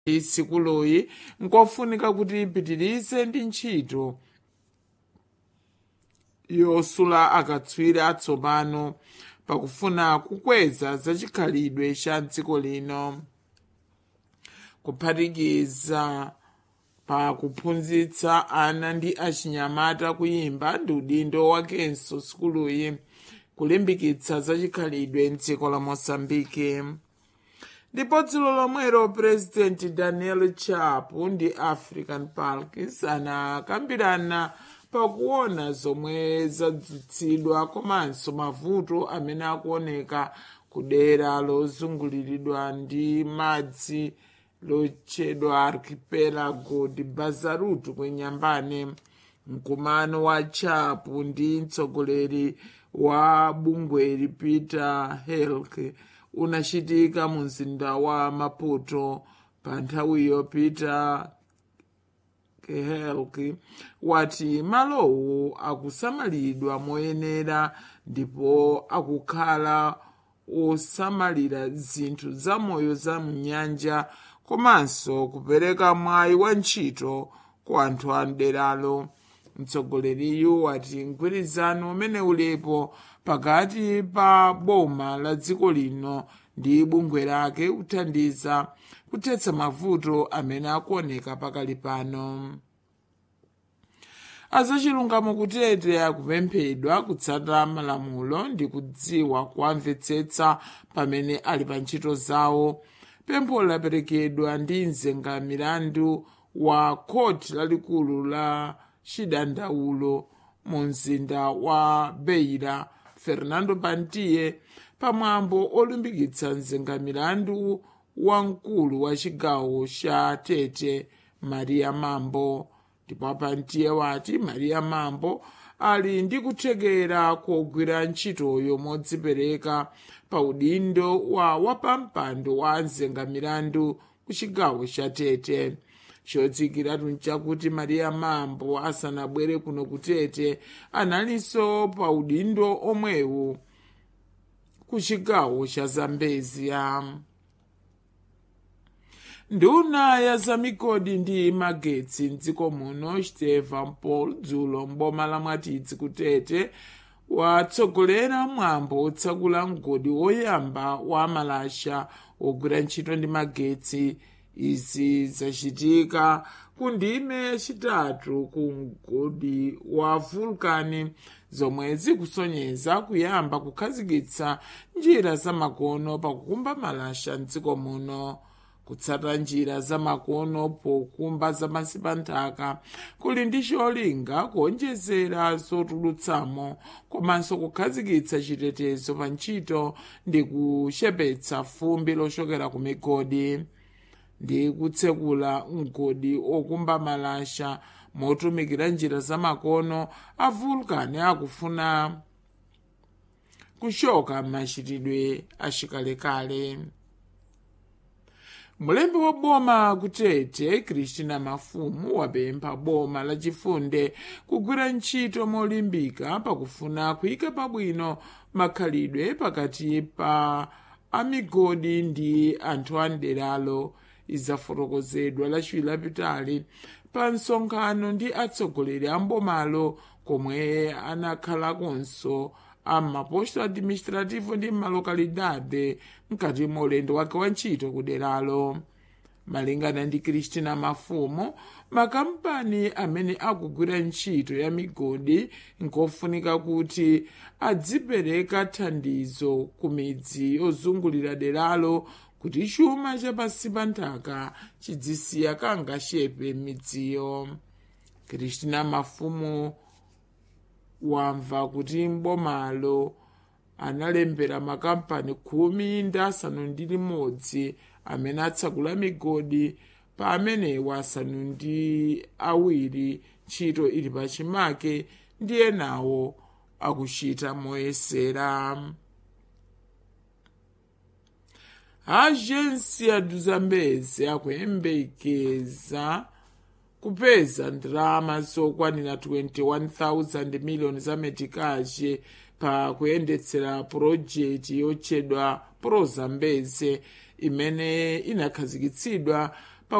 sikuluyi nkofunika kuti ipitirize ndi ntchito yosula akatswiri atsopano pakufuna kukweza zachikhalidwe cha dziko lino kuphatikiza pa kuphunzitsa ana ndi achinyamata kuyimba ndi udindo wakenso sikuluyi kulimbikitsa zachikhalidwe mdziko la mosambike ndipo dzulo lomwero purezidenti daniel chapo ndi african parks anakambirana pakuona zomwe zadzutsidwa komanso mavuto amene akuoneka ku dera lozunguliridwa ndi madzi lotchedwa archipelago di bazarutu kwenyambane mkumano wa chapo ndi mtsogoleri wa bungweri peter helk unachitika mu mzinda wa maputo pa nthawiyo peter helk wati malowo akusamalidwa moyenera ndipo akukhala osamalira zinthu zamoyo za mnyanja komanso kupereka mwayi wa ntchito ku anthu a mderalo mtsogoleriyu wati mgwirizano umene ulipo pakati pa boma la dziko lino ndi bungwe lake kuthandiza kuthetsa mavuto amene akuoneka pakali pano azachilungamo kutete akupemphedwa kutsata malamulo ndi kudziwa kuamvetsetsa pamene ali pa ntchito zawo pempho laperekedwa ndi mzenga milandu wa khoti lalikulu la chidandaulo mu mzinda wa beira fernando pantiye pamwambo olimbikitsa mzenga milandu wamkulu wa chigawo cha tete maria mambo ndipo pantiye wati maria mambo ali ndi kuthekera kogwira ntchitoyo modzipereka pa udindo wa wapampando wa mzenga milandu ku chigawo cha tete chodzikiratu nchakuti maria mambo asanabwere kuno kutete analinso pa udindo omwewu ku chigawo cha zambezia nduna ya zamigodi ndi magetsi mdziko muno stephen paul dzulo mboma la mwatidzi kutete watsogolera mwambo otsegula mgodi woyamba wa malasha wogwira ntchito ndi magetsi izi zachitika ku ndime yachitatu ku mgodi wa vulkani zomwe zikusonyeza kuyamba kukhazikitsa njira zamakono pakukumba malasha mdziko muno kutsata njira zamakono pokumba zapansi pa nthaka kuli ndi cholinga kuonjezera zotulutsamo komanso kukhazikitsa chitetezo pa ntchito ndi kuchepetsa fumbi lochokera ku migodi ndi kutsekula mgodi okumba malasha motumikira njira zamakono a vulkani akufuna kuchoka machitidwe achikalekale mulembi wa boma kutete kristina mafumu wapempha boma lachifunde kugwira ntchito molimbika pakufuna kuyika pabwino makhalidwe pakati pa amigodi ndi anthu a mderalo izafotokozedwa lachiwiri lapitali pa msonkhano ndi atsogoleri a mbomalo komwe anakhalakonso amaposto administrativo ndi malokalidade mkati mwa ulendo wake wa ntchito kuderalo malingana ndi kristina mafumu makampani amene akugwira ntchito ya migodi nkofunika kuti adzipereka thandizo ku midzi yozungulira deralo kuti chuma chapansi pa nthaka chidzisiya kangashepe midziyo kristina mafumu wamva kuti mbomalo analembera makampani khumi ndi asanu ndi limodzi amene atsegula migodi pa amenewa asanu ndi awiri ntchito ili pachimake ndi enawo akuchita moyesera ajensi du zambezi akuyembekeza kupeza ndalama zokwanira 21,000 miliyoni za metikache pa kuyendetsera purojekiti yotchedwa prozambeze imene inakhazikitsidwa